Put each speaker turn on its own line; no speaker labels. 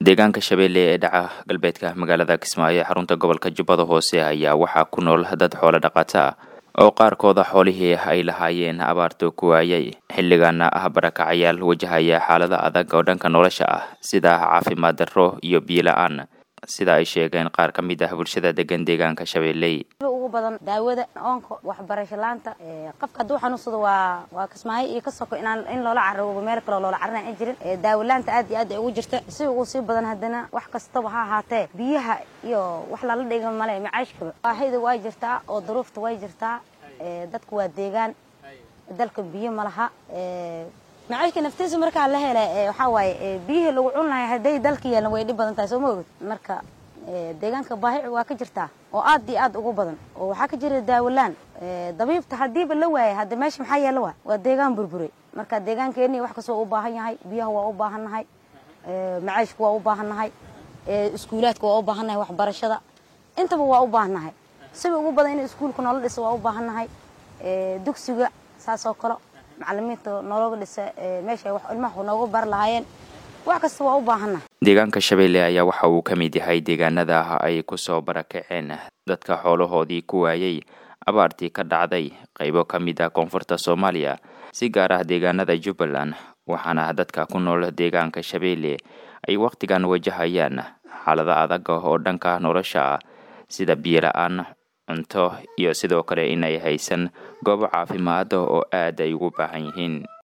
deegaanka shabeelle ee dhaca galbeedka magaalada kismaayo ee xarunta gobolka jubbada hoose ayaa waxaa ku nool dad xoolo dhaqato ah oo qaarkooda xoolihii ay lahaayeen abaarta ku waayay xilligaana ah barakacayaal wajahaya xaalada adag oo dhanka nolosha ah sida caafimaad darro iyo biyo la-aan sida ay sheegeen qaar ka mid ah bulshada degan deegaanka shabeelley
ugu badan daawada oonka waxbarasho laanta qofka hadduu xanuunsado waa waa kismaayo iyo ka soko inaan in loola carabo meel kaloo loola carana ay jirin daawo laanta aad iyo aad ay ugu jirta si ugu sii badan haddana wax kastaba ha ahaatee biyaha iyo wax lala dhiga male macaashkaba baahida waa jirtaa oo duruufta way jirtaa dadku waa deegaan dalka biyo ma laha macaashka naftiisa markaa la hela waxaa waaye biyihii lagu cun lahay hadday dalka yeelan way dhib badan tahay soo ma ogid marka deegaanka baahi waa ka jirtaa oo aad iyo aad ugu badan oo waxaa ka jira daawalaan dabiibta haddiiba la waayay hadda meesha maxaa yeela waa waa deegaan burburay marka deegaankeeni wax kastoo u baahan yahay biyaha waa u baahan nahay macaashka waa u baahan nahay iskuulaadka waa u baahan nahay waxbarashada intaba waa u baahan nahay siba ugu badan in iskuulka noola dhisa waa u baahan nahay dugsiga saas oo kale macalimiinta noolooga dhisa meesha wax ilmaha noogu bar lahaayeen wax kasta waa u baahannahay
deegaanka shabeelle ayaa waxa uu ka mid yahay deegaanada ay kusoo barakaceen dadka xoolahoodii ku waayay abaartii ka dhacday qaybo ka mid ah koonfurta soomaaliya si gaar ah deegaanada jubbaland waxaana dadka ku nool deegaanka shabeelle ay wakhtigan wajahayaan xaalado adag oo dhanka nolosha ah sida biyo la-aan cunto iyo sidoo kale in ay haysan goobo caafimaad oo aad ay ugu baahan yihiin